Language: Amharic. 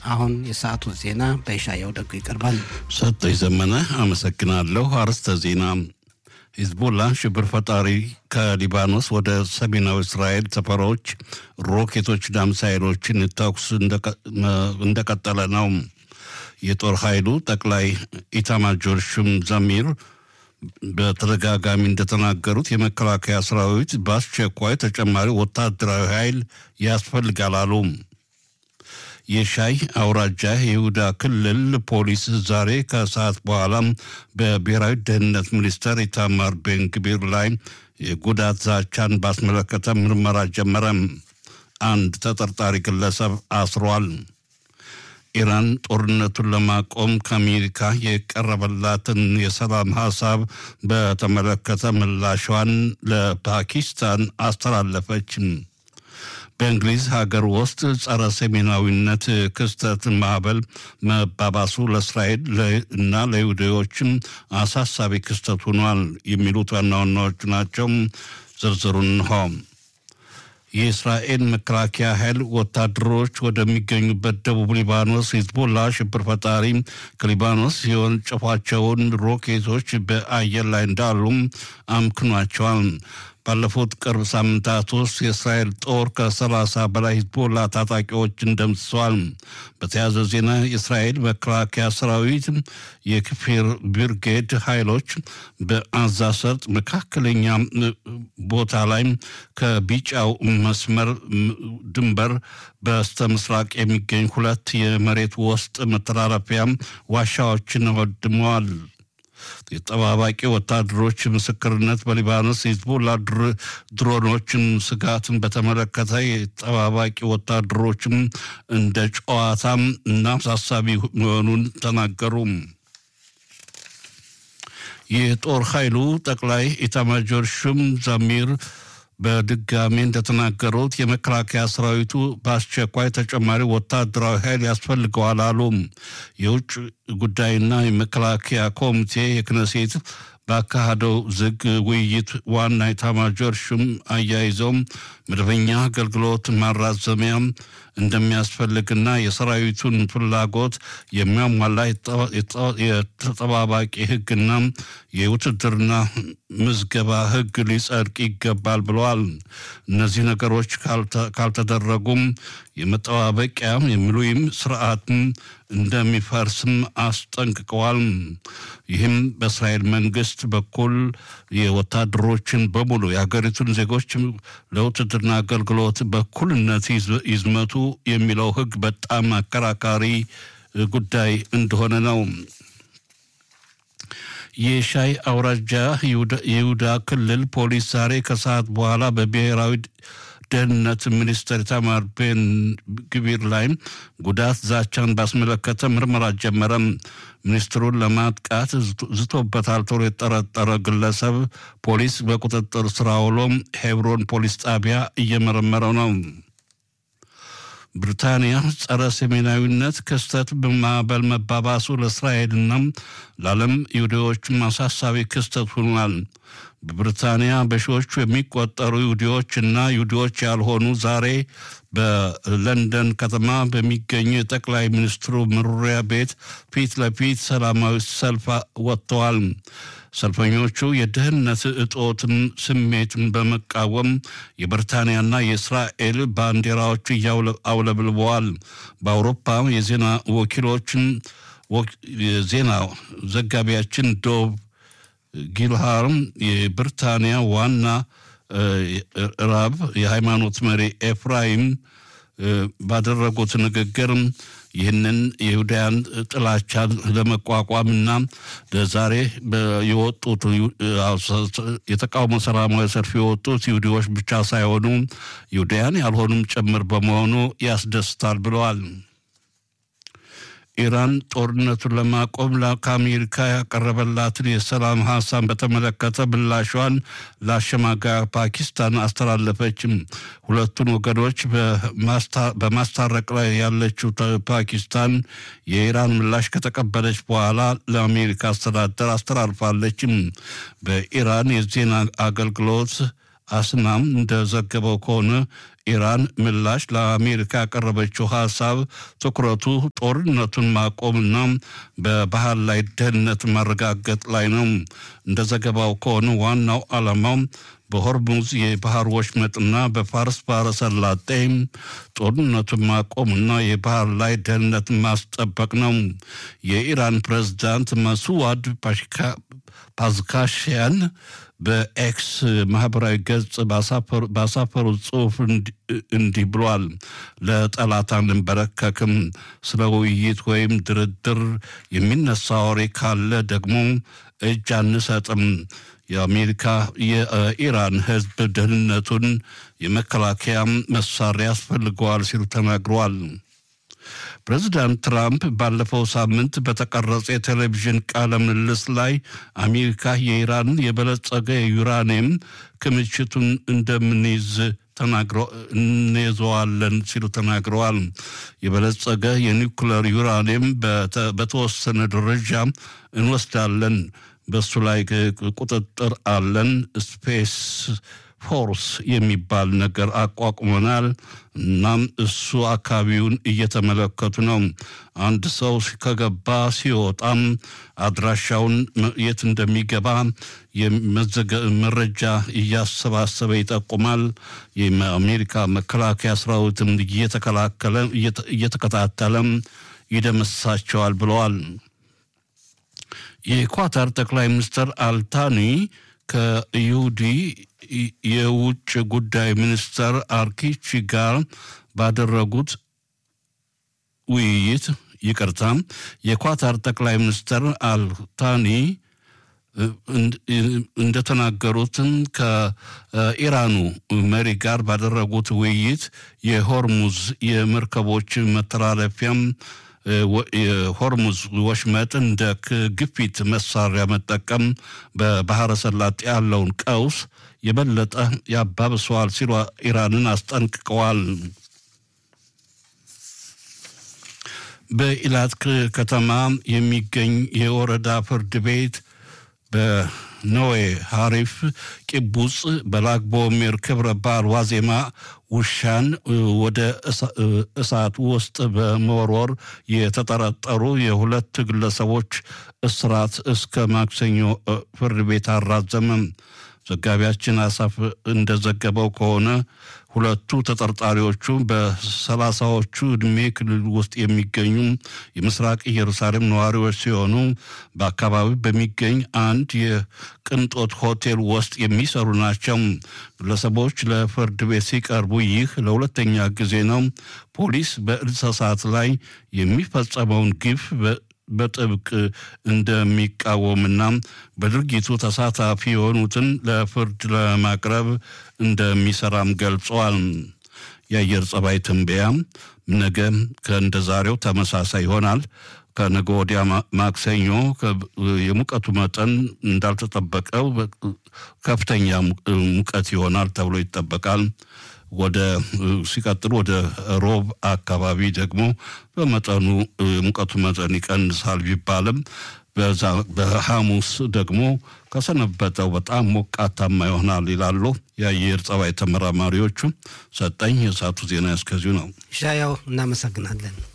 አሁን የሰዓቱ ዜና በይሻየው ደጉ ይቀርባል። ሰጠኝ ዘመነ አመሰግናለሁ። አርዕስተ ዜና ሂዝቦላ ሽብር ፈጣሪ ከሊባኖስ ወደ ሰሜናዊ እስራኤል ሰፈሮች ሮኬቶችና ሚሳይሎችን ተኩስ እንደቀጠለ ነው። የጦር ኃይሉ ጠቅላይ ኢታማጆር ሹም ዛሚር በተደጋጋሚ እንደተናገሩት የመከላከያ ሰራዊት በአስቸኳይ ተጨማሪ ወታደራዊ ኃይል ያስፈልጋል አሉ። የሻይ አውራጃ የይሁዳ ክልል ፖሊስ ዛሬ ከሰዓት በኋላ በብሔራዊ ደህንነት ሚኒስተር ኢታማር ቤንግቢር ላይ የጉዳት ዛቻን ባስመለከተ ምርመራ ጀመረ። አንድ ተጠርጣሪ ግለሰብ አስሯል። ኢራን ጦርነቱን ለማቆም ከአሜሪካ የቀረበላትን የሰላም ሀሳብ በተመለከተ ምላሿን ለፓኪስታን አስተላለፈች። በእንግሊዝ ሀገር ውስጥ ጸረ ሰሜናዊነት ክስተት ማዕበል መባባሱ ለእስራኤል እና ለይሁዳዎችም አሳሳቢ ክስተት ሆኗል የሚሉት ዋና ዋናዎቹ ናቸው። ዝርዝሩን እንሆ። የእስራኤል መከላከያ ኃይል ወታደሮች ወደሚገኙበት ደቡብ ሊባኖስ ሂዝቦላ ሽብር ፈጣሪ ከሊባኖስ የወነጨፏቸውን ሮኬቶች በአየር ላይ እንዳሉ አምክኗቸዋል። ባለፉት ቅርብ ሳምንታት ውስጥ የእስራኤል ጦር ከሰላሳ በላይ ሂዝቦላ ታጣቂዎችን ደምስሰዋል። በተያያዘ ዜና የእስራኤል መከላከያ ሰራዊት የክፊር ብርጌድ ኃይሎች በአዛ ሰርጥ መካከለኛ ቦታ ላይ ከቢጫው መስመር ድንበር በስተ ምስራቅ የሚገኝ ሁለት የመሬት ውስጥ መተላለፊያ ዋሻዎችን ወድመዋል። የጠባባቂ ወታደሮች ምስክርነት በሊባኖስ የሂዝቦላ ድሮኖችን ስጋትን በተመለከተ የጠባባቂ ወታደሮችም እንደ ጨዋታም እና አሳሳቢ መሆኑን ተናገሩ። የጦር ኃይሉ ጠቅላይ ኢታማጆር ሹም ዛሚር በድጋሚ እንደተናገሩት የመከላከያ ሰራዊቱ በአስቸኳይ ተጨማሪ ወታደራዊ ኃይል ያስፈልገዋል አሉ። የውጭ ጉዳይና የመከላከያ ኮሚቴ የክነሴት ባካሄደው ዝግ ውይይት ዋና ኢታማጆር ሹም አያይዘውም መደበኛ አገልግሎት ማራዘሚያ እንደሚያስፈልግና የሰራዊቱን ፍላጎት የሚያሟላ የተጠባባቂ ሕግና የውትድርና ምዝገባ ሕግ ሊጸድቅ ይገባል ብለዋል። እነዚህ ነገሮች ካልተደረጉም የመጠባበቂያ የሚሉይም ስርዓትን እንደሚፈርስም አስጠንቅቀዋል። ይህም በእስራኤል መንግስት በኩል የወታደሮችን በሙሉ የሀገሪቱን ዜጎች ለውትድርና አገልግሎት በኩልነት ይዝመቱ የሚለው ህግ በጣም አከራካሪ ጉዳይ እንደሆነ ነው። የሻይ አውራጃ የይሁዳ ክልል ፖሊስ ዛሬ ከሰዓት በኋላ በብሔራዊ ደህንነት ሚኒስትር ኢታማር ቤን ግቢር ላይ ጉዳት ዛቻን ባስመለከተ ምርመራ ጀመረ። ሚኒስትሩን ለማጥቃት ዝቶበታል ተብሎ የጠረጠረ ግለሰብ ፖሊስ በቁጥጥር ስር አውሎ ሄብሮን ፖሊስ ጣቢያ እየመረመረው ነው። ብሪታንያ ጸረ ሰሜናዊነት ክስተት በማዕበል መባባሱ ለእስራኤልና ለዓለም ይሁዲዎችም አሳሳቢ ክስተት ሆኗል። በብሪታንያ በሺዎቹ የሚቆጠሩ ይሁዲዎች እና ይሁዲዎች ያልሆኑ ዛሬ በለንደን ከተማ በሚገኙ የጠቅላይ ሚኒስትሩ መኖሪያ ቤት ፊት ለፊት ሰላማዊ ሰልፍ ወጥተዋል። ሰልፈኞቹ የደህንነት እጦትን ስሜትን በመቃወም የብሪታንያና የእስራኤል ባንዲራዎች አውለብልበዋል። በአውሮፓ የዜና ወኪሎችን የዜና ዘጋቢያችን ዶብ ጊልሃርም የብሪታንያ ዋና ራብ የሃይማኖት መሪ ኤፍራይም ባደረጉት ንግግር ይህንን የይሁዳያን ጥላቻን ለመቋቋምና ለዛሬ የወጡት የተቃውሞ ሰላማዊ ሰልፍ የወጡት ይሁዲዎች ብቻ ሳይሆኑ ይሁዳያን ያልሆኑም ጭምር በመሆኑ ያስደስታል ብለዋል። ኢራን ጦርነቱን ለማቆም ከአሜሪካ ያቀረበላትን የሰላም ሀሳብ በተመለከተ ምላሿን ለአሸማጋይ ፓኪስታን አስተላለፈችም። ሁለቱን ወገኖች በማስታረቅ ላይ ያለችው ፓኪስታን የኢራን ምላሽ ከተቀበለች በኋላ ለአሜሪካ አስተዳደር አስተላልፋለችም። በኢራን የዜና አገልግሎት አስናም እንደዘገበው ከሆነ ኢራን ምላሽ ለአሜሪካ ያቀረበችው ሀሳብ ትኩረቱ ጦርነቱን ማቆምና በባህር ላይ ደህንነት ማረጋገጥ ላይ ነው። እንደ ዘገባው ከሆነ ዋናው ዓላማው በሆርሙዝ የባህር ወሽመጥና በፋርስ ባህረ ሰላጤ ጦርነቱን ማቆምና የባህር ላይ ደህንነትን ማስጠበቅ ነው። የኢራን ፕሬዝዳንት መስዋድ ፓዝካሽያን በኤክስ ማህበራዊ ገጽ ባሳፈሩት ጽሑፍ እንዲህ ብሏል። ለጠላት አንንበረከክም። ስለ ውይይት ወይም ድርድር የሚነሳ ወሬ ካለ ደግሞ እጅ አንሰጥም። የአሜሪካ የኢራን ሕዝብ ደህንነቱን የመከላከያ መሳሪያ ያስፈልገዋል ሲሉ ተናግረዋል። ፕሬዚዳንት ትራምፕ ባለፈው ሳምንት በተቀረጸ የቴሌቪዥን ቃለ ምልልስ ላይ አሜሪካ የኢራን የበለጸገ የዩራኒየም ክምችቱን እንደምንይዝ እንይዘዋለን ሲሉ ተናግረዋል። የበለጸገ የኒውክለር ዩራኒየም በተወሰነ ደረጃ እንወስዳለን፣ በሱ ላይ ቁጥጥር አለን። ስፔስ ፎርስ የሚባል ነገር አቋቁመናል። እናም እሱ አካባቢውን እየተመለከቱ ነው። አንድ ሰው ከገባ ሲወጣም አድራሻውን የት እንደሚገባ መረጃ እያሰባሰበ ይጠቁማል። የአሜሪካ መከላከያ ሰራዊትም እየተከላከለ እየተከታተለም ይደመስሳቸዋል ብለዋል። የኳታር ጠቅላይ ሚኒስትር አልታኒ ከይሁዲ የውጭ ጉዳይ ሚኒስተር አርኪቺ ጋር ባደረጉት ውይይት ይቅርታ፣ የኳታር ጠቅላይ ሚኒስትር አልታኒ እንደተናገሩትም ከኢራኑ መሪ ጋር ባደረጉት ውይይት የሆርሙዝ የመርከቦች መተላለፊያም የሆርሙዝ ወሽመጥ እንደ ግፊት መሳሪያ መጠቀም በባህረ ሰላጤ ያለውን ቀውስ የበለጠ ያባብሰዋል ሲሉ ኢራንን አስጠንቅቀዋል። በኢላት ከተማ የሚገኝ የወረዳ ፍርድ ቤት በኖዌ ሀሪፍ ቂቡጽ በላግቦሜር ክብረ በዓል ዋዜማ ውሻን ወደ እሳት ውስጥ በመወርወር የተጠረጠሩ የሁለት ግለሰቦች እስራት እስከ ማክሰኞ ፍርድ ቤት አራዘመም። ዘጋቢያችን አሳፍ እንደዘገበው ከሆነ ሁለቱ ተጠርጣሪዎቹ በሰላሳዎቹ ዕድሜ ክልል ውስጥ የሚገኙ የምስራቅ ኢየሩሳሌም ነዋሪዎች ሲሆኑ በአካባቢው በሚገኝ አንድ የቅንጦት ሆቴል ውስጥ የሚሰሩ ናቸው። ግለሰቦች ለፍርድ ቤት ሲቀርቡ ይህ ለሁለተኛ ጊዜ ነው። ፖሊስ በእንስሳት ላይ የሚፈጸመውን ግፍ በጥብቅ እንደሚቃወምና በድርጊቱ ተሳታፊ የሆኑትን ለፍርድ ለማቅረብ እንደሚሰራም ገልጸዋል። የአየር ጸባይ ትንበያ ነገ ከእንደ ዛሬው ተመሳሳይ ይሆናል። ከነገ ወዲያ ማክሰኞ የሙቀቱ መጠን እንዳልተጠበቀው ከፍተኛ ሙቀት ይሆናል ተብሎ ይጠበቃል። ወደ ሲቀጥል ወደ ሮብ አካባቢ ደግሞ በመጠኑ ሙቀቱ መጠን ይቀንሳል ቢባልም በዛ በሐሙስ ደግሞ ከሰነበተው በጣም ሞቃታማ ይሆናል ይላሉ የአየር ጸባይ ተመራማሪዎቹ። ሰጠኝ የሰዓቱ ዜና እስከዚሁ ነው። ሻያው እናመሰግናለን።